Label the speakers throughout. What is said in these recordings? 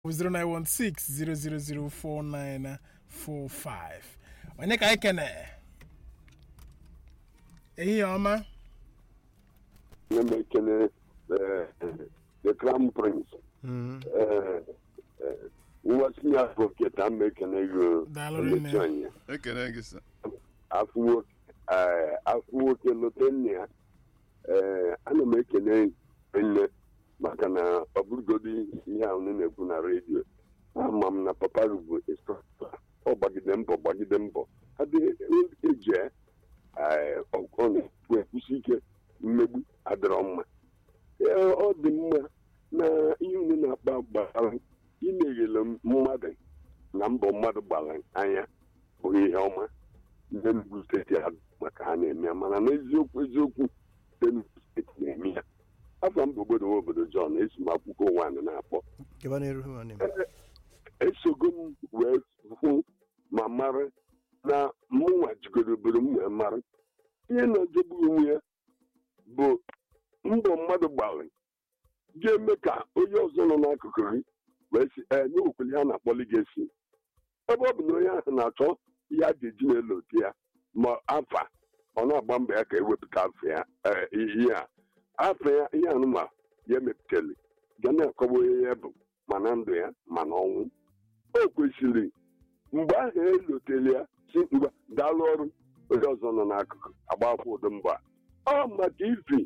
Speaker 1: 09160004945 onye ka anyị kene ehihie ọma
Speaker 2: Let me ekele eh, the crown prince eh, eh, nwa sinye advocate ama ekele gị
Speaker 1: Daalụ rinne.
Speaker 2: emechi anya
Speaker 3: ekele gị sa
Speaker 2: afụ nwoke eh, afụ nwoke lote nne ya ee ana m ekele nne maka na ọ bụrụgodi ihe ahụ unu na-ekwu na redio ama m na papa bụ instrọktọ ọ gbagide mbọ gbagide mbọ adịghị eji ọ na-ekwu ekwusi ike mmegbu adịrọ mma Ee, ọ dị mma na ihe unu na-akpa gbara imeghele mmadụ na mbọ mmadụ gbara anya bụ ihe ọma ndị Enugu steeti a maka ha na-eme ya mana n'eziokwu eziokwu ndị Enugu steeti na-eme ya afọ mba obodo nwa obodo John esi m akwụkwọ wan na-akpọ
Speaker 4: gaba n'iru nwanne m
Speaker 2: esogo m wee hụ ma mara na mụnwa jigoro obodo m wee mara ihe na-ejegbu onwe ya bụ mbọ mmadụ gbara ga-eme ka onye ọzọ nọ n'akụkụ gị wee si ee nye okwuli ha na-akpọ ligesi ebe ọ bụ na onye ahụ na-achọ ihe a ga-eji na-elo oke ya ma afa ọ na-agba mbọ ya ka ewepụta afọ ya ee, ihe a afọ ya ihe anụma ya emepụtali ga na-akọwa onye ya bụ ma na ndụ ya ma na ọnwụ o kwesịrị mgbe ahụ elotele ya si ngwa daalụ ọrụ onye ọzọ nọ n'akụkụ agbakwa ụdị mbọ a ọ maka ifi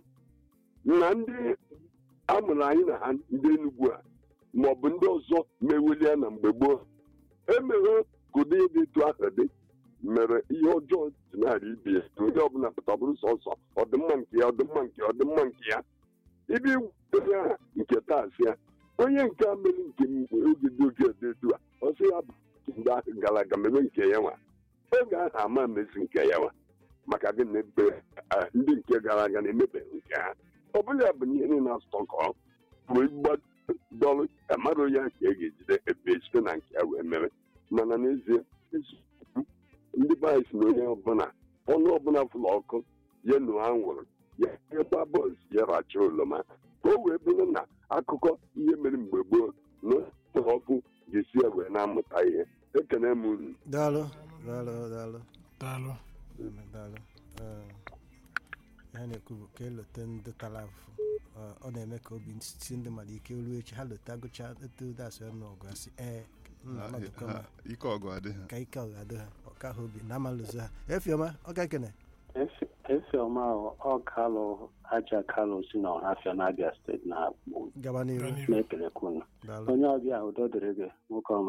Speaker 2: na ndị amụrụ anyị na ha ndị Enugwu a ma ọ bụ ndị ọzọ mewelie na mgbe gboo emeghe ka ụdị dị etu ahụ dị mere ihe ọjọọ dị narị ibi ya na onye ọbụla pụta ọ bụrụ sọsọ ọdịmma nke ya ọdịmma nke ya ọdịmma nke ya ibe onye aha nke taa si ya onye nke a mere nke mgbe oge dị oge dị etu a ọ sị ya bụ mgbe ahụ gara aga mebe nke ya nwa oge ahụ ama emezi nke ya nwa maka gị na ebe ah, ndị nke gara aga na-emebeghị nke ha ọ bụla ya bụ ihe niile na-asụtọkọ wee gbadọrụ mmadụ ya nke e ga-ejide ebe site na nke ya wee mere mana n'ezie eziokwu, ndị be anyị si na onye ọbụla ọnụ ọbụla fụlụ ọkụ ya nu anwụrụ ya ebe bọs ya racha oroma ka o wee bụrụ na akụkọ ihe mere mgbe gboo na ụlọ ọkụ ga-esi ya wee na-amụta ihe ekene m unu
Speaker 4: daalụ daalụ daalụ
Speaker 1: daalụ
Speaker 4: daalụ Ee, ihe na-ekwu bụ ka elote ndị tara afụfụ Ọ- ọ na-eme ka obi si ndị mmadụ ike ruo echi ha lote agụcha etu dasị ọnụ ọgụ asị ee nna nọdụkọ ma
Speaker 3: Ha- ike ọgụ adịghị
Speaker 4: ka ike ọ ga-adị ha ọka ha obi na amalụzo ha efiọma ọ ga-ekene
Speaker 5: Efiọma ọ kalụ aja kalụ si na ọhafịa n'Abịa steeti na-akpụ
Speaker 4: gaba n'iru
Speaker 1: Gaa n'iru.
Speaker 5: na-ekelekwa unu
Speaker 4: daalụ
Speaker 5: onye ọbịa udo dịrị gị nwoke ọma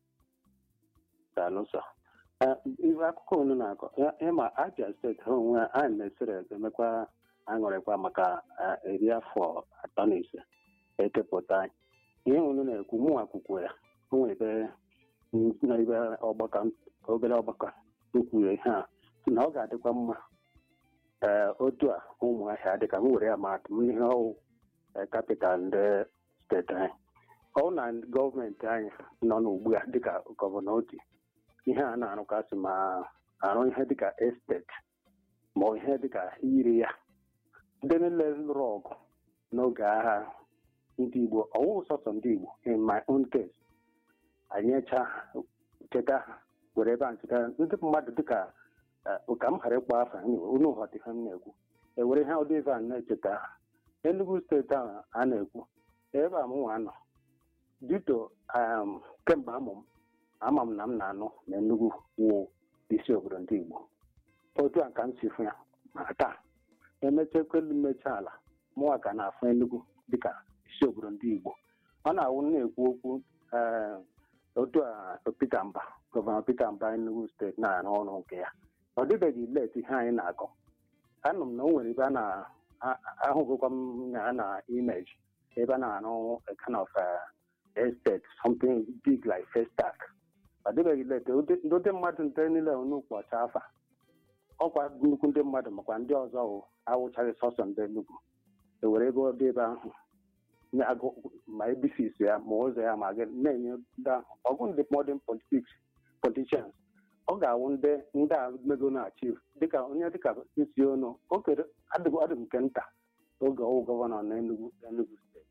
Speaker 5: daalụ sọ Eh, ihe akụkọ unu na-akọ ya- ịma Abịa steeti ha onwe ha anyị mesịrị emekwa aṅụrịkwa maka eh, iri afọ atọ na ise ekepụta anyị ihe unu na-ekwu mụnwa kwukwo ya o nwere ebe na ebe ọgbakọ obere ọgbakọ kwukwuru ihe a sị na ọ ga-adịkwa mma ee otu a ụmụahịa dịka m were ya ma atụ m ihe ọwụ kapital ndị steeti anyị ọ na gọọmenti anyị nọ n'ugbu a dịka gọvanọ oti ihe a na-arụkasị ma arụ ihe dịka esteti ma ọ ihe dịka iri ya ndị niile lụrụ ọgụ n'oge agha ndị Igbo ọwụ sọsọ ndị Igbo in my own case anyị echa cheta ha were ebe a cheta ndị mmadụ dịka eh, ka m ghara ịkpọ afa unu ghọta ihe m na-ekwu ewere ihe ụdị ebe a na-echeta ha Enugu steeti ahụ a na-ekwu ebe a m nwa nọ dito um, kemgbe amụ m ama m na m na-anụ na Enugu wụ isi obodo ndị Igbo otu a ka m si fụ ya ma taa emechakwelu mmecha ala mụnwa ka na-afụ Enugu dịka isi obodo ndị Igbo ọ na-awụ na-ekwu okwu eh, otu a Peter Mba gọvanọ Peter Mba Enugu steeti na-arụ ọrụ nke ya ọ dịbeghị let ihe anyị na-akọ anụ m na o nwere ebe a na-ahụgokwa m ya na image ebe a na-arụ a kind of uh, estate something big like Festac ọ dịbeghị let ndị mmadụ nte niile nnukwu ọcha afa ọkwa nnukwu ndị mmadụ makwa ndị ọzọ wụ awụchaghị sọsọ ndị Enugu ewere ego dị ebe ahụ nye agụ- ma ebisisi ya ma ụzọ ya ma gị na-enye ndị ahụ ọgụ ndị modern politics politicians ọ ga-awụ ndị ndị a mego na achieve dịka onye dịka isi ọnụ o kere adịghị adị nke nta oge ọwụ gọvanọ na Enugu Enugu steeti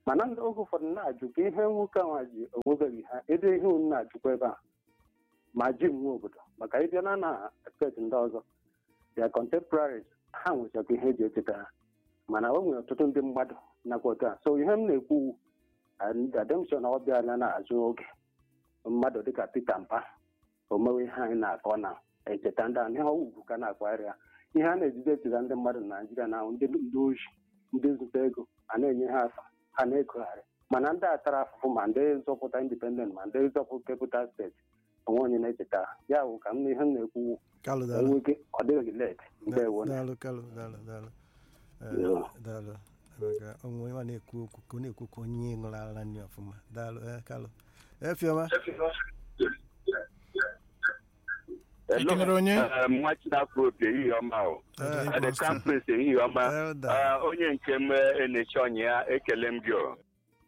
Speaker 5: mana ndị oge ụfọdụ na-ajụ ka ihe nwoke ahụ ji onwebeghị ha ebe ihe unu na-ajụkwa ebe a ma ji nwe obodo maka ịbịa na na steeti ndị ọzọ bịa contemporaries ha nwechakwa ihe eji echeta ha mana o nwere ọtụtụ ndị mmadụ nakwa otu a so ihe m na-ekwu ademshon ọ bịala na-azụ oge mmadụ dịka Peter Mpa omewe ihe anyị na-akọ na echeta ndị ahụ ihe ugwu ka na-akwagharị ya ihe a na-ejide echeta ndị mmadụ na Naịjirịa na ndị ndị oji ndị zụta ego a na-enye ha afa ha na-egogharị mana ndị a tara afụfụ ma ndị zọpụta indipendent ma ndị zọpụta kepụta steeti onwe onye na-echeta ha. ya bụ ka m na ihe m na-ekwu
Speaker 4: kalụ daalụ
Speaker 5: enwe ike ọ dịghị let ndewo
Speaker 4: daalụ kalụ daalụ daalụ Eh,
Speaker 5: Yeah.
Speaker 4: daalụ maka onwe onye ma na-ekwu okwu ka ọ na-ekwu ka onye ṅụrụ ara nri ọfụma daalụ eh, kalụ efiọma
Speaker 1: Ekenere onye?
Speaker 2: nwa chinafropi ehihie ọma o
Speaker 1: Dede
Speaker 2: the
Speaker 1: Boston.
Speaker 2: campus ehihie ọma
Speaker 4: Elda.
Speaker 2: Ah, onye nke m enechi ọnya ya ekele m gị o.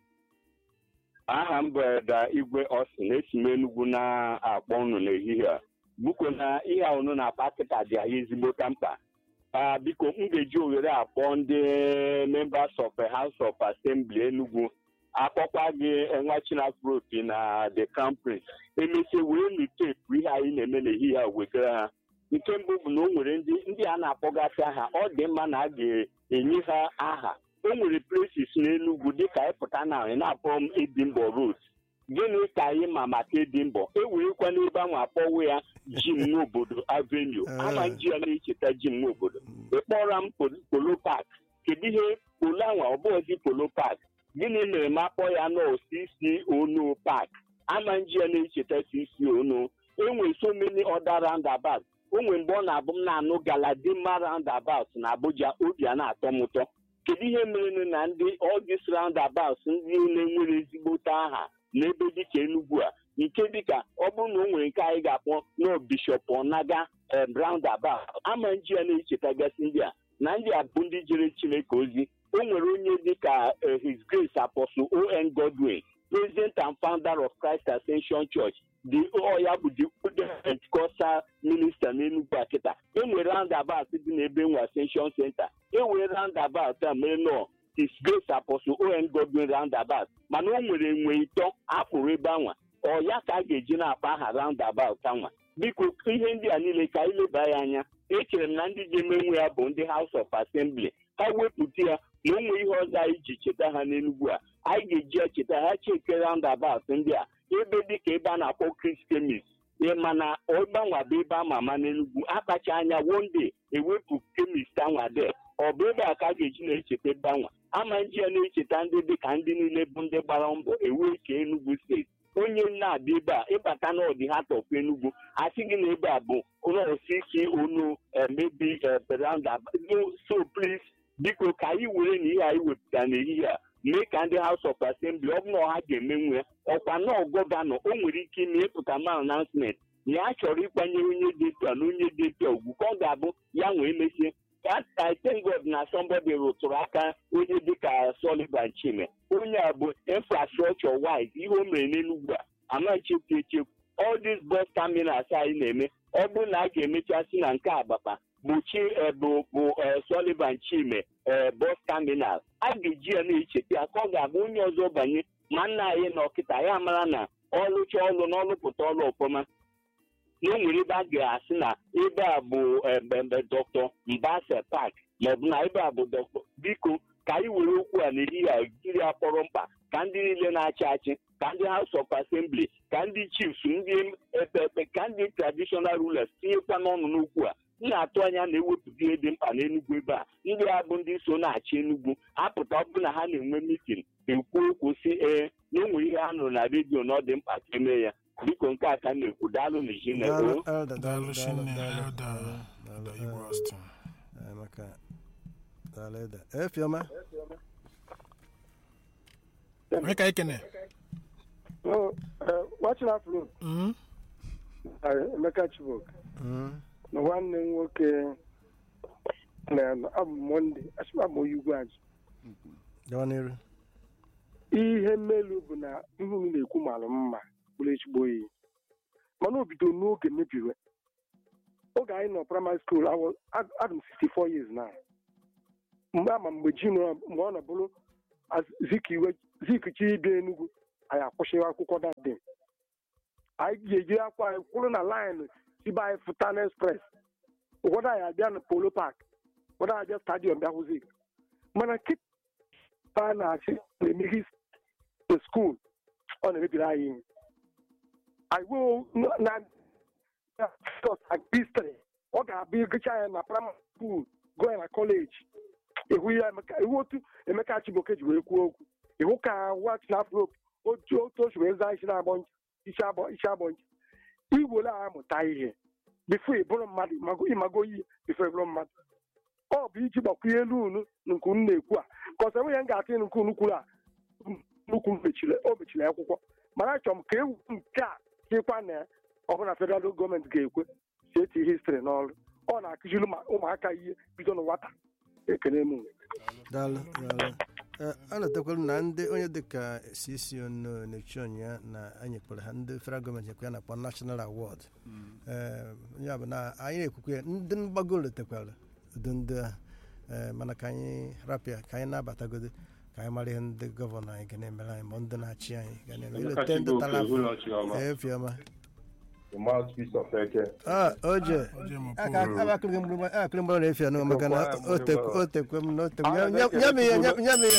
Speaker 2: aha m bụ Eda Igwe Austin esi m Enugwu na-akpọ unu n'ehihie a biko na ihe a unu na-akpa kịta dị anyị ezigbo ka mkpa Ah, biko m ga-eji ohere akpọ ndị members of the House of Assembly Enugu akpọkwa gị eh, nwa chinafropi na the campus emesie wee nu teepu ihe anyị na-eme n'ehihie a wegara ha nke mbụ bụ na o nwere ndị ndị a na-akpọgasị aha ọ dị mma na a ga-enye ha aha o nwere places n'Enugu dịka ịpụta na anyị na-akpọ m Edimbo Road gịnị ka anyị ma maka Edimbo e werekwa n'ebe ahụ akpọwo ya jim n'obodo Avenue ama nji ya na-echeta jim n'obodo ịkpọra m Pol- polo park kedu ihe polo anwa ọ bụghịzi polo park gịnị mere m akpọ ya nọ CC Ono park ama nji ya na-echeta CC Ono enwe so many other roundabouts o nwere mgbe ọ na-abụ m na-anụ galadima roundabout na Abuja obi a na-atọ m ụtọ kedu ihe mere na ndị all these roundabouts ndị na-enwere ezigbote aha n'ebe dịka Enugu a nke dịka ọ bụrụ na o nwere nke anyị ga-akpọ no Bishop Onaga em, roundabout ama nji ya na-echetagasị ndị a na ndị a bụ ndị jere Chineke ozi o nwere onye dịka eh, His Grace Apostle O.N. Godwin President and founder of Christ Ascension Church the ọ ya bụ the oldest Pentecostal minister n'Enugu a kịta enwere roundabout dị n'ebe nwe Ascension Center enwere roundabout a mere nọ His Grace Apostle O.N. Godwin roundabout mana o nwere enwe ịtọ akpụrụ ebe anwa ọ ya ka a ga-eji na-akpa aha roundabout anwa biko ihe ndị a niile ka anyị leba ya anya echere m na ndị ji eme nwe ya bụ ndị House of Assembly ha wepụta ya na o nwee ihe ọzọ anyị ji cheta ha n'Enugu a anyị ga-eji ya cheta ha cheke roundabout ndị a ebe dịka ebe a na-akpọ Chris Kemis ịma na ọgbanwa bụ ebe ama ama n'Enugu akpacha anya wonde ewepụ kemist anwa de ọ bụ ebe a ka a ga-eji na-echeta ebe anwa ama nji ya na-echeta ndị dịka ndị niile bụ ndị gbara mbọ ewee kee Enugu steeti onye na-abịa ebe a ịbata n'ọdị ha tọpụ Enugu asị gị na ebe a bụ ụlọsiki onu emebi beranda so please biko ka anyị were na ihe anyị wepụtara n'ehihie a mee ka ndị House of Assembly ọ bụrụ na ha ga-emenwu ya ọkwa nọọ gọvanọ o nwere ike ime ịpụta ma announcement na ya chọrọ ịkwanyere onye dị etu a na onye dị etu a ugwu ka ọ ga-abụ ya nwee mesie That I thank God na somebody rụtụrụ aka onye dịka Sullivan Chime onye a bụ infrastructure wise ihe o mere n'Enugu a ama echekwu echekwu all these bus terminals anyị na-eme ọ bụrụ na a ga-emecha si na nke Abapa bụ chi bụ bụ Sullivan Chime ee bus terminal a ga-eji ya na-echeta ya ka ọ ga-abụ onye ọzọ banye ma nna anyị na ọkịta ya mara na ọlụcha ọlụ na ọlụpụta ọlụ ọfụma na o nwere ebe a ga-asị na ebe a bụ ebembe dọkịta Mbase Park maọbụ na ebe a bụ dọkịta biko ka anyị were okwu a n'ehihie a jiri ya kpọrọ mkpa ka ndị niile na-achị achị ka ndị House of Assembly ka ndị chiefs ndị epepe ka ndị traditional rulers tinyekwa n'ọnụ n'okwu a m na-atụ anya na ewepụta ihe dị mkpa n'Enugu ebe a ndị a bụ ndị so na-achị Enugu apụta ọ bụrụ na ha na-enwe mitin ekwu okwu si ee na o nwere ihe a nụrụ na redio na ọ dị mkpa ka emee ya biko nke a ka m na-ekwu daalụ na Chineke
Speaker 4: Daalụ,
Speaker 2: o.
Speaker 4: Elda, daalụ,
Speaker 1: Daalụ
Speaker 4: daalụ,
Speaker 1: Chineke,
Speaker 4: daalụ,
Speaker 1: Elda.
Speaker 4: daalụ, daalụ,
Speaker 1: Igwe
Speaker 4: eh,
Speaker 1: Austin.
Speaker 4: eh, maka daalụ, Elda. Efiọma
Speaker 1: Onye ka ekene?
Speaker 6: watching afro
Speaker 1: Mm?
Speaker 6: emeka chibok
Speaker 4: Mm,
Speaker 6: na nwanne m nwoke na abụ monde asịmabụ onye ugwu anyị
Speaker 4: gawa n'iru
Speaker 6: ihe mmelu bụ na ihe unu na-ekwu mara mma bụrụ ezigbo oyi mana o bido n'oge mebiwe oge anyị nọ praịmarị skuul adị m 64 years na mgbe ama mgbe ji nọ mgbe ọ nọ bụrụ zikiwe zikichi ịbịa enugwu anyị akwụsịghị akwụkwọ dadin anyị ga-eji akwa anyị kwụrụ na laịnụ sibe anyị futan express ụfọdụ anyị abịa na polo park ụfọdụ anyị abịa stadiọm bịa hụzi mana kịta a na-achị na-emeghi the school ọ na-emebiri anyị ihe anyị wee na na history ọ ga-abịa ịgụcha ya na primary school gụọ ya na kọleji ihu ya Emeka- ihu otu emeka chibuoke ji wee kwuo okwu ihu ka wach na afro otu otu o si wee zaa isi na-agbọ ncha isi abọ isi abọ ncha iwere a amụta ihe bifo ịbụrụ mmadụ ịmago- ịmago ihe bifo ịbụrụ mmadụ ọ bụ iji gbakwunye elu unu nke unu na-ekwu a ka ọsọ enweghị m ga-atụ ịnụ nke unu kwuru a nnukwu mechiri o mechiri akwụkwọ mana achọrọ m ka ewu nke a chịkwa na ọbụna federal gọọmenti ga-ekwe si eti histri n'ọrụ ọ na-akụziri ụmụ- ụmụaka ihe bido na nwata ekene m
Speaker 4: daalụ daalụ Ee, a na-etekwara na ndị onye dịka cc ono na-echi ya na anyị kpọrọ ha ndị federal gọọmenti ekwe ya na-akpọ national award ee ya bụ na anyị na-ekwukwe ndị mgbago letekwara udo ndị ahụ ee mana ka anyị rapịa ka anyị na-abatagodo ka anyị mara ihe ndị gọvanọ anyị ga na-emere anyị ma ndị na-achị anyị ga na-eme ilete ndị tara afụ ee fiọma
Speaker 7: the mouthpiece of Eke.
Speaker 4: Ah, oje
Speaker 1: Oje mo
Speaker 4: aka
Speaker 1: pụrụ.
Speaker 4: aba akịrị mgbụrụ akịrị mgbụrụ na-efi anụ maka na
Speaker 7: Mgbụrụ,
Speaker 4: o tek-
Speaker 7: mgbụrụ.
Speaker 4: o tekwe m na o tekwe
Speaker 7: Ah,
Speaker 4: m nye nye m ihe nye nye m ihe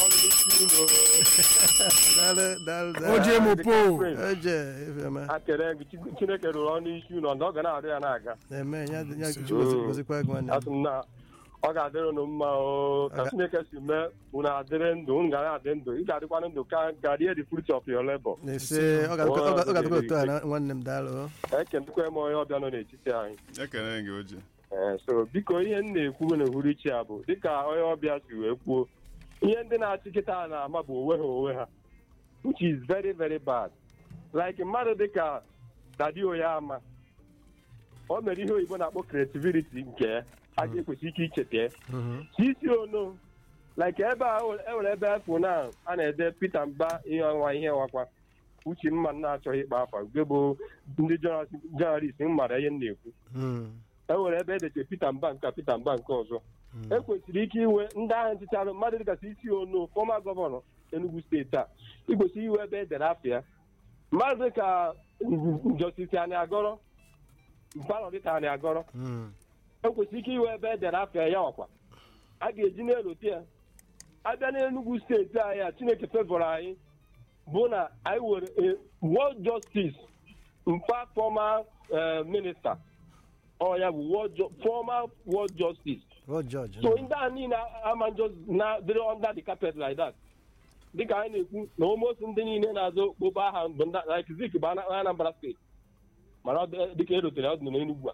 Speaker 4: daalụ daalụ daalụ
Speaker 1: Oje mo po.
Speaker 4: oje efiọma
Speaker 7: akere gị Chi- chineke rụrụ ọnụ isi ụlọ ndị ọ ga na-arụ ya na-aga
Speaker 4: na-eme ya ya
Speaker 1: Ise.
Speaker 4: gozikwa gị nwanne m.
Speaker 7: asị m na ọ ga-adịrị unu mma o ka
Speaker 4: Aga-
Speaker 7: chineke si mee unu adịrị ndụ unu ga na-adị ndụ ị ga-adịkwanụ ndụ ka ka rie the fruit of your labor
Speaker 4: na-ese ọ ga-adịkwa ọ ga- ọ ga-adịkwa otu a na nwanne m daalụ
Speaker 7: ekenekwa m onye ọbịa nọ n'etiti anyị
Speaker 3: ekele gị oje
Speaker 7: Ee, so biko ihe m na-ekwu n'uhuruchi a bụ dịka onye ọbịa si wee kwuo ihe ndị na-achị kịta na-ama bụ onwe ha onwe ha which is very very bad like mmadụ dịka dadi ama o mere ihe oyibo na-akpọ creativity nke ya a ga-ekwesị ike icheta ya isi ono like ebe a enwere ebe afọ na a na-ede Peter Mba ihe ọnwa ihe nwakwa uche mma na-achọghị ịkpa afa nke bụ ndị jọnalist mara ihe m na-ekwu e nwere ebe edeche Peter Mba nke a, Peter Mba nke ọzọ ekwesịrị ike iwe ndị ahụ nchịcharụ mmadụ dịgasị isi ono fọma gọvanọ Enugu steeti a ikwesịrị iwe ebe edere afọ ya mmadụ dịka njọsisi anyị agọrọ mpanọ dịka anyị agọrọ ekwesịrị ike iwe ebe edere afọ ya ọkwa a ga-eji n'elote ya abịa n'Enugu steeti anyị a Chineke fevọrọ anyị bụ na anyị were a world justice mpa former eh, minister ọ ya bụ world ju- former world justice
Speaker 4: o jọji
Speaker 7: so ndị a niile ama njọ na dịrị under the carpet like that dịka anyị na-ekwu na almost ndị niile na-azụ okpokpo aha bụ ndị like Zik bụ Ana- Anambra steeti mana ọ dị- dịka erotere ọ dị n'Enugwu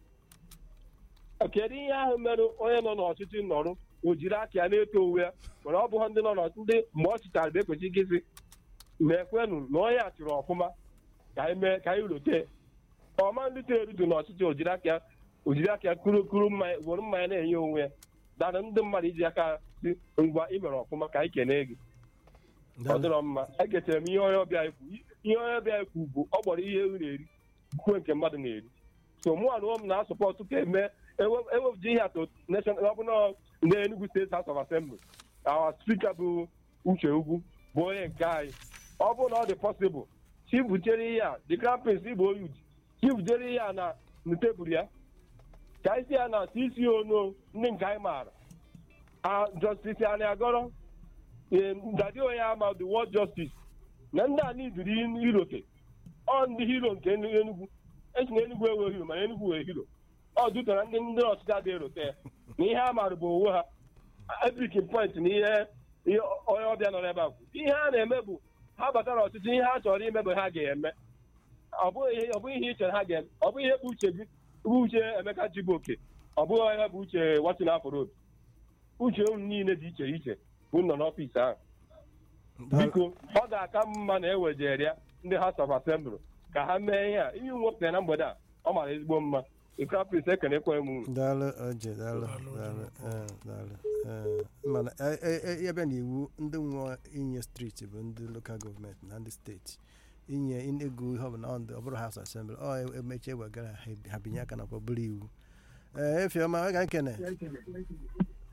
Speaker 7: a kedu ihe ahụ mere onye nọ n'ọchịchị nọrụ o jiri aka ya na-eto onwe ya mana ọ bụghị ndị nọ n'ọchịchị ndị mgbe ọ chịtara bụ ekwesị ike isi mekwenụ na onye a chịrị ọfụma ka anyị mee ka anyị rote ọma ndị tere erudu n'ọchịchị o jiri aka ya o jiri aka ya kuru kuru mmanya were mmanya na-enye onwe ya dara ndị mmadụ iji aka si ngwa ị mere ọfụma ka anyị kenee gị ọ dịrọ mma ekechere m ihe onye ọbịa ikwu ihe onye ọbịa ikwu bụ ọ gbọrọ ihe ewu na-eri kwuo nke mmadụ na-eri so mụ anụọ m na-asọpọtụ ka eme ewepụta ihe atụ nation ọ bụla ndị Enugu State House of Assembly our speaker bụ Uche Ugwu bụ onye nke anyị ọ bụrụ na ọ dị possible chi butere ihe a the crown prince igbo oyud chi butere ihe a na na tebụl ya ka anyị si ya na isi ono ndị nke anyị maara a justice anyị agọrọ dadi onye ama the world justice na ndị a nidiri irote ọ ndị hero nke Enugu esi na Enugu enwe hero mana Enugu wee hero ọ dutara ndị ndị ọchịchị adịghị erote ya na ihe a maara bụ onwe ha epikin point na ihe ihe onye ọbịa nọ n'ebe a kwu ihe a na-eme bụ ha batara ọchịchị ihe ha chọrọ ime bụ ha ga-eme ọ bụghị ihe ọ bụghị ihe ị chere ha ga-eme ọ bụghị ihe bụ uche gị bụ uche Emeka Chibuoke ọ bụghị ihe bụ uche Watson Afọrobi uche unu niile dị iche iche bụ nọ n'ọfịs ahụ biko ọ ga-aka mma na ewejere ya ndị House of Assembly ka ha mee ihe a ihe nwepụtara na mgbede a ọ mara ezigbo mma ikrapis ekenekwe m unu
Speaker 4: daalụ oje daalụ daalụ ee, daalụ ee, mana e- e- e- ya bịa n'iwu ndị nwe inye steeti bụ ndị lokal gọọmenti na ndị steeti inye ego ihe ọbụla ọ ndị ọ bụrụ House Assembly ọ emechi ewegara ha ha binye aka nakwa bụrụ iwu ee efiọma ọ ga-ekene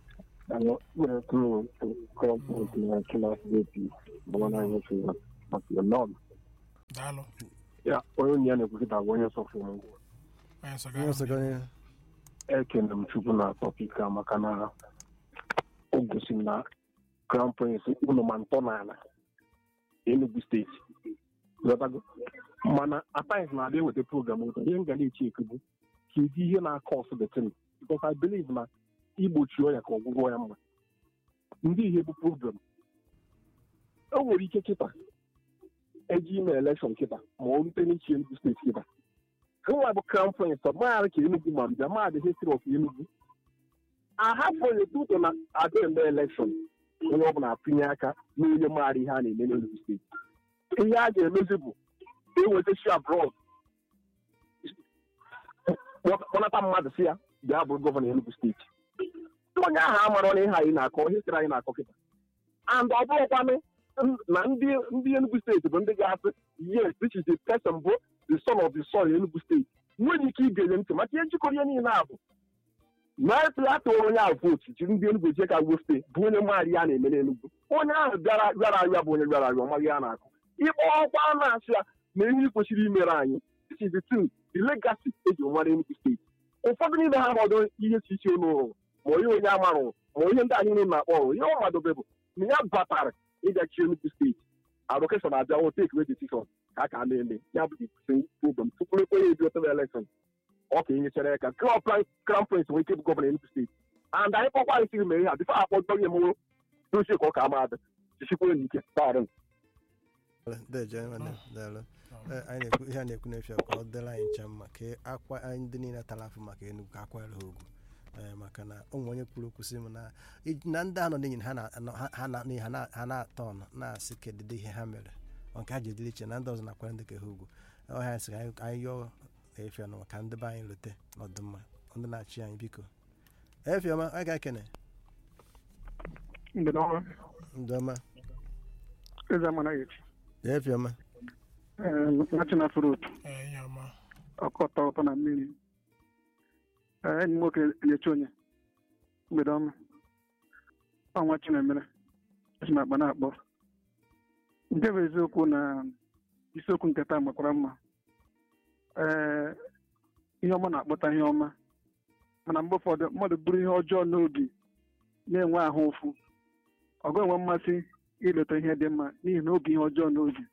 Speaker 8: ano were through corporate na kila state bona anyị chụrụ maka nọ
Speaker 1: daalụ
Speaker 8: ya onye onye ya na-ekwukịta bụ onye sọfụ m
Speaker 1: onye
Speaker 4: Onye
Speaker 1: sọgara
Speaker 4: ọzọ onye
Speaker 8: ekene m chukwu na tọpik a maka na o gosi m na crown prince ụlọ ma ntọ n'ala enugu steeti ghọtago mana atines na-abịa eweta program ụtọ ihe m ga na-eche ekegbu kedu ihe na-akọ ọsụ detin because i believe na igbochi ọya ka ọgwụgwọ ya mma ndị ihe bụ program o nwere ike kịta eji ime elekshọn kịta ma ọ rute n'ichi enugu steeti kịta nwa bụ crown prince ọ maghara ka enugu ma mbịa maadị history of enugu ahapụ onye tuto na ada eme elekshọn onye ọbụla atụnye aka n'onye maara ihe a na-eme n'enugu steeti ihe a ga-emezi bụ eweta shi abroad kpọnata mmadụ si ya bịa bụrụ gọvanọ enugu steeti onye ahụ amara na ihe anyị na-akọ history anyị na-akọ kịta and ọ bụrụkwanụ na ndị ndị enugu steeti bụ ndị ga-asị yes this is the person bụ the son of the soil enugu steeti nwere ike igenye ntị maka ihe njikọrọ ihe niile a bụ na ya tụrụ onye ahụ vootu jiri ndị enugwu jee ka gwo steeti bụ onye maara ihe a na-eme n'enugwu onye ahụ bịara bịara arịa bụ onye bịara arịa ọmaghị ihe a na-akụ ịkpọ ọkwa a na-asị ya na ihe kwesịrị imere anyị this is the thing the legacy eji mara enugwu steeti ụfọdụ niile ha nọdụ ihe si iche n'ụrụ ma onye onye amarụ ma onye ndị anyị niile na-akpọ ọrụ ihe ọ madobe bụ na ya batara ịgachi enugwu steeti allocation abịa o take wey decision ka a ka na-eme ya bụ the program tupu ekwe ya ebi otebe election ọ ka enyechara ya ka crown prince nwee ike bụ gọvanọ enugu steeti and anyị kpọkwa anyị siri mere ha bifo akpọ gị emewo dochie ka ọ ka ama adị chichikwere n'ike taarị
Speaker 4: deje nwanne m, daalụ Eh, anyị na-ekwu ihe a na-ekwu n'efu ka ọ dịrị anyị ncha mma ka akwa anyị ndị niile tara afụ maka Enugu ka akwara ha ogwu Eh, maka na ụmụ onye kwuru okwu sị m na ij- na ndị anọ n'enyi ha na- anọ- ha- ha na- n'ihi ha na- ha na-atọ ọnụ na-asị kedụ ihe ha mere ọ nke ha ji edịrị iche na ndị ọzọ na-akwara ndị ka ha ugwu ọhịa sị ka anyị anyị yọọ efiọma maka ndị be anyị lute n'ọdịmma ndị na-achị anyị biko efiọma anyị ga-ekene
Speaker 6: mgbe n'ọnwa
Speaker 4: ndị ọma
Speaker 6: eze amana ya echi
Speaker 4: efiọma
Speaker 6: national fruit
Speaker 1: ee ihe ọma
Speaker 6: ọkọtọ ụtọ na mmiri Ee, enyi m nwoke na-eche onye mgbede ọma ọnwa chinemere esi m akpa na-akpọ nke bụ eziokwu na isiokwu nke taa makwara mma ee ihe ọma na-akpọta ihe ọma mana mgbe ụfọdụ mmadụ buru ihe ọjọọ n'obi na-enwe ahụ ụfụ ọ ga-enwe mmasị ileta ihe dị mma n'ihi na obi ihe ọjọọ n'obi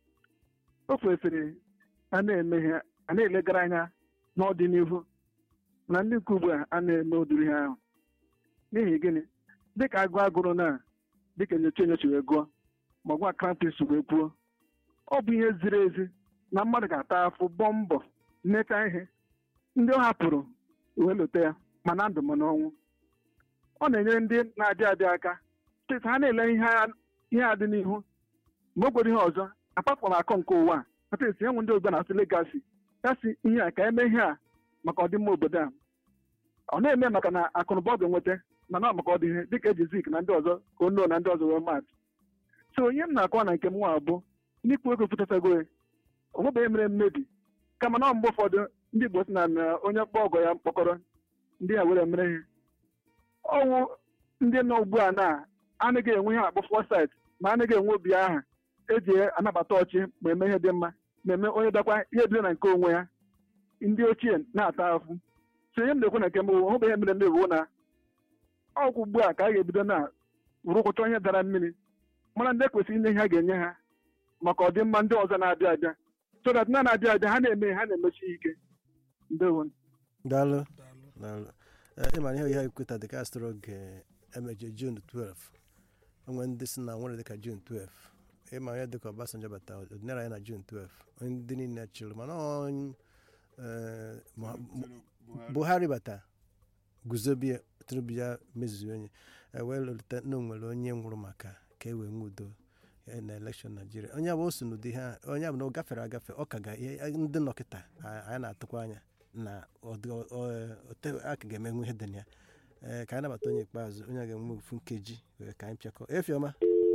Speaker 6: o kwesịrị a na-eme ihe a na-elegara anya n'ọdịnihu na ndị nke ugbu a a na-eme ụdịrị ihe ahụ n'ihi gịnị dịka agụ agụrụ na dịka enyocha enyocha wee gụọ ma gwa krampis wee kwuo ọ bụ ihe ziri ezi na mmadụ ga-ata afụ bọ mbọ mmeta ihe ndị ọ hapụrụ wee lote ya ma na ndụ ma n'ọnwụ ọ na-enyere ndị na-adị adị aka steeti ha na-ele ihe a- ihe a dị n'ihu ma o gwere ihe ọzọ apapụrụ akọ nke ụwa a kata esi enwe ndị ogbe na-asị legasi ya si ihe a ka eme ihe a maka ọdịmma obodo a ọ na-eme maka na akụnụba ọ ga-enweta mana ọ maka ọdịhe dịka eji zik na ndị ọzọ ka ono na ndị ọzọ wee maatụ so onye m na-akọ na nke m nwa bụ n'ikwu ego pụtatago ya o nwebeghị mere mmebi kama na mgbe ụfọdụ ndị Igbo si na na onye mkpọ ọgọ ya mkpọkọrọ ndị a were mere ihe ọnwụ ndị nọ ugbu a na anaghị enwe ihe akpọ fọsit ma anaghị enwe obi aha eji anabata ọchị ma eme ihe dị mma na-eme onye dakwa ihe bido na nke onwe ya ndị ochie na-ata afụ so ihe m na-ekwu na nke mbụ hụbeghị mere mmebi na ọgwụ ugbu a ka a ga-ebido na rụkwụcha onye dara mmiri mara ndị ekwesịrị inye ihe ha ga-enye ha maka ọdịmma ndị ọzọ na-abịa abịa so that na na-abịa abịa ha na-eme ha na-emechi ike ndewo
Speaker 4: daalụ
Speaker 1: daalụ
Speaker 4: daalụ Eh, ịmara ihe ihe ekweta dịka astro oge emeje jun 12 onwe ndị si na nwere dịka jun 12 ịma ya dịka Obasanjo bata ọdịnala ya na jun 12 onye ndị niile chịrị mana onye eh, Muha- Mu- buhari bata guzobie tinubu ya mezuo onye e wee lụta na o nwere onye nwụrụ maka ka e wee nwee udo eh, na elekshọn naijiria onye bụ o so n'ụdị ha onye bụ na ọ gafere agafe ọ ka ga ihe- ndị nọkịta a- anyị na-atụkwa anya na ọ- ọ- ote- a ka ga-emenwu ihe dị na ya ee ka anyị nabata onye ikpeazụ onye a ga-enwe ofu nkeji wee ka anyị pịakọ efiọma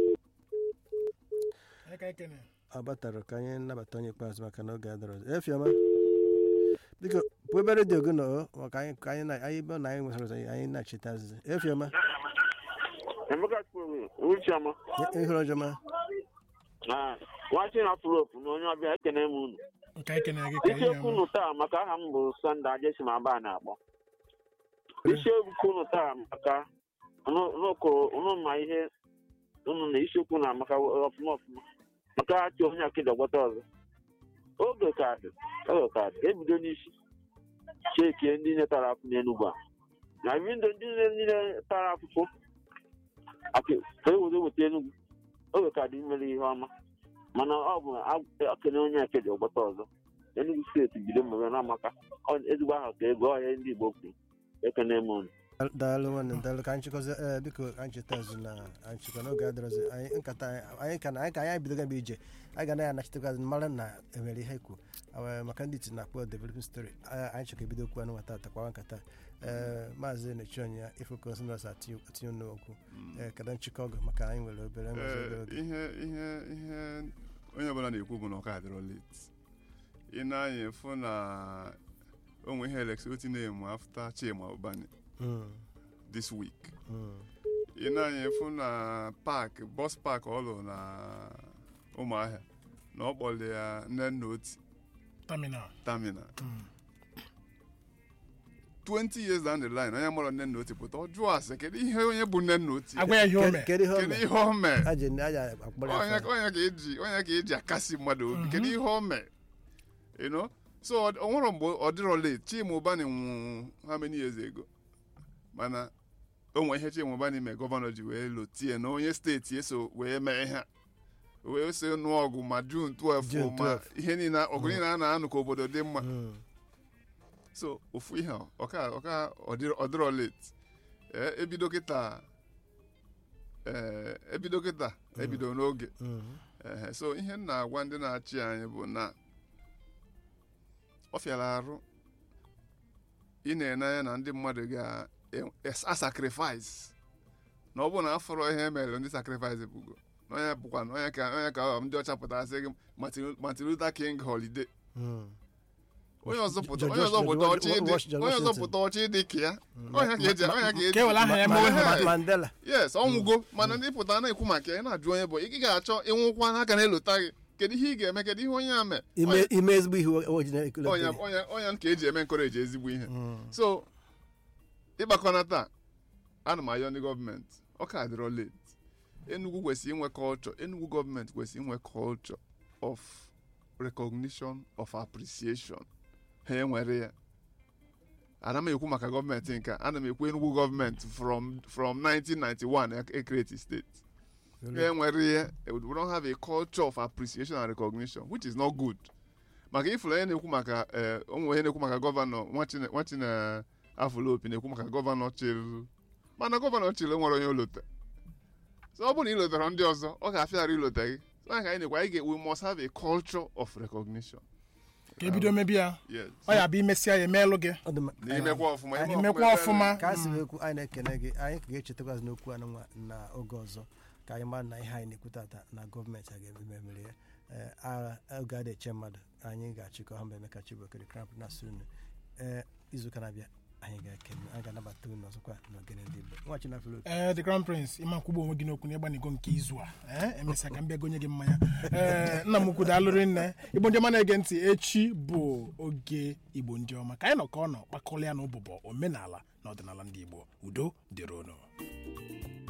Speaker 1: anyị ka ekene
Speaker 4: ọ batara ka anyị nabata onye ikpeazụ maka na oge adọrọ ọzọ. efiọma biko pụọ ebe redio gị nọ o, maka anyị ka anyị na anyị ebe na anyị nwesịrị ụzọ anyị na-achịta azịza efiọma
Speaker 9: Emeka Chukwu Uchiama
Speaker 4: ihe ọjọọ ma
Speaker 9: nwachi na afụlọpụ na onye ọbịa ekene m unu
Speaker 1: nke anyị kenere gị ka ihe
Speaker 9: isiokwu unu taa maka aha m bụ Sọnde Ajesim Aba na-akpọ isiokwu unu taa maka unu- unu kụrụ unu ma ihe unu na isiokwu na maka ọfụma ọfụma maka achị onye akịda gwọta ọzọ oge ka dị oge ka dị ebido n'isi chekie ndị niile tara afụ n'Enugwu a na windo ndị niile niile tara afụfụ akị- ka e were weta Enugwu oge ka dị imere ihe ọma mana ọ bụ akene onye akịda ọgbọta ọzọ Enugu steeti bido mmemme n'amaka Ọ- ezigbo aha ka ego ọhịa ndị Igbo kwuru ekene m unu
Speaker 4: daalụ nwanne daalụ ka anyị chịkọzie ee biko anyị cheta azụ na anyị chịkọ n'oge adịrọzi anyị nkata anyị anyị ka na anyị ka anyị bidoga bụ ije anyị ga na ya anachitekwa azụ mara na enwere ihe kwu Awa- maka ndị iti na-akpọ developing story anyị anyị chọrọ ebido okwu anụ nwata atakwawa nkata ee maazị nechi onye ya ifokos nọs atinye n'okwu ee kedu nchịkọ ọgụ maka anyị nwere obere nwezi obere
Speaker 3: Ee,
Speaker 4: oge
Speaker 3: ihe ihe ihe onye ọbụla na-ekwu bụ na ọka adịrọ late ị na-anya fụ na onwe ihe eleksoti na-emu afta Chima Ubani
Speaker 4: Mm,
Speaker 3: this week
Speaker 4: mm,
Speaker 3: ị na-anya fụ na park bọs park ọ lụrụ na ụmụahịa na ọ kpọrọ ya nne nna oti
Speaker 1: terminal
Speaker 3: terminal
Speaker 1: Mm.
Speaker 3: 20 years down the line onye mụrụ nne nna oti pụta ọ jụọ ase kedu ihe onye bụ nne nna oti
Speaker 1: agwa ya ihe o
Speaker 4: Kedu-
Speaker 1: mee
Speaker 4: kedu ihe o
Speaker 3: kedu
Speaker 4: mere
Speaker 3: ihe o mee
Speaker 4: aja aja akpọrọ ya
Speaker 3: onye
Speaker 4: afọ.
Speaker 3: onye ka eji onye ka eji akasi mmadụ obi
Speaker 1: Mhm.
Speaker 3: kedu ihe o mee you know so ọ ọ nwere mgbe ọ dịrọ late Chima Ubani nwụ how many years ago mana o nwere ihe Chima Ubani mee gọvanọ ji wee lotie na onye steeti eso wee mee ihe a. wee so nụọ ọgụ ma June 12
Speaker 4: June
Speaker 3: ma
Speaker 4: 12.
Speaker 3: ihe niile ọgụ niile a na-anụ ka obodo dị mma
Speaker 4: Mm,
Speaker 3: so ofu ihe a, ọka ọka ọ dịrọ late ee ebido kịta ee ebido kịta ebido n'oge
Speaker 4: mm,
Speaker 3: Ehe, so ihe m na-agwa ndị na-achị anyị bụ na ọ fịara arụ ị na-ene anya na ndị mmadụ ga-asacrifice na ọ bụrụ na afọrọ ihe mere ndị sacrifice bụgo na onye bụkwa na onye ka onye ka ọ ndị ọcha pụtara sị gị Martin- Martin Luther King holiday
Speaker 4: mm.
Speaker 3: onye ọzọ pụta
Speaker 4: George
Speaker 3: onye ọzọ pụta
Speaker 4: Washington-
Speaker 3: ọchị ịdị
Speaker 4: George
Speaker 3: onye ọzọ
Speaker 4: Washington.
Speaker 3: pụta ọchị ịdị ka ya
Speaker 4: Mm.
Speaker 3: onye ka eji onye ka eji
Speaker 1: ka ewere aha ya
Speaker 4: Ma-
Speaker 1: mewe
Speaker 4: Ma-
Speaker 1: ha
Speaker 3: Hey.
Speaker 4: Mandela
Speaker 3: yes ọ nwụgo mana ndị pụtara na-ekwu maka ya ị na-ajụ onye bụ ị ga-achọ ịnwụkwa n'aka na-elota gị kedu ihe ị ga-eme kedu ihe onye a mee
Speaker 4: ime ime ezigbo ihe o ji na-ekele
Speaker 3: onye onye onye ka eji eme nkọreji ezigbo ihe
Speaker 4: Mm,
Speaker 3: so ịgbakọna taa ana m ayọ ndị gọọmenti ọ ka dịrọ late Enugu kwesịrị inwe culture Enugu gọọmenti kwesịrị inwe culture of recognition of appreciation ha enwere ya ana m ekwu maka gọọmenti nke a, ana m ekwu Enugu gọọmenti from from 1991 ekreti steeti
Speaker 4: really.
Speaker 3: enwere ihe we don't have a culture of appreciation and recognition which is not good maka ifụrụ onye na-ekwu maka eh, ụmụ onye na-ekwu maka gọvanọ nwachina afụlopi na-ekwu maka gọvanọ chịl mana gọvanọ chịl nwere onye olote so ọ bụrụ na ị lotara ndị ọzọ ọ ga-afịara ilote gị so anyị ka anyị na-ekwu anyị ga we must have a culture of recognition
Speaker 1: ka ebido mebi ya
Speaker 3: yes
Speaker 1: ọ ya bụ imesịa ya emeelụ gị
Speaker 4: Ọ dị mma.
Speaker 3: n'imekwa ọfụma ime
Speaker 1: imekwa ọfụma
Speaker 4: ka a sị ekwu anyị na-ekene gị anyị ka ga-echetakwazi n'okwu anụ nwa na oge ọzọ ka anyị mara na ihe anyị na-ekwu tata na gọọmenti a ga-ememere ya Ee, agha oge a na-eche mmadụ anyị ga-achịkọ ha mgbe Emeka Chibokere kramp na sunu ee izuụka na-abịa anyị ga-ekene anyị ga-anabata unu ọzọkwa n'ogene ndị Igbo nwa Chinafilo
Speaker 1: ee the crown prince ịma nkwugbu onwe gị n'okwu n'ịgbanigo nke izu a ee emesịa ka m bịa gonye gị mmanya ee nna m ukwu daalụrị nne igbo ndị ọma na-ege ntị echi bụ oge igbo ndị ọma ka anyị nọ ka ọ nọ kpakọrọ ya na ụbụbọ omenala na ọdịnala ndị igbo udo dịrị unu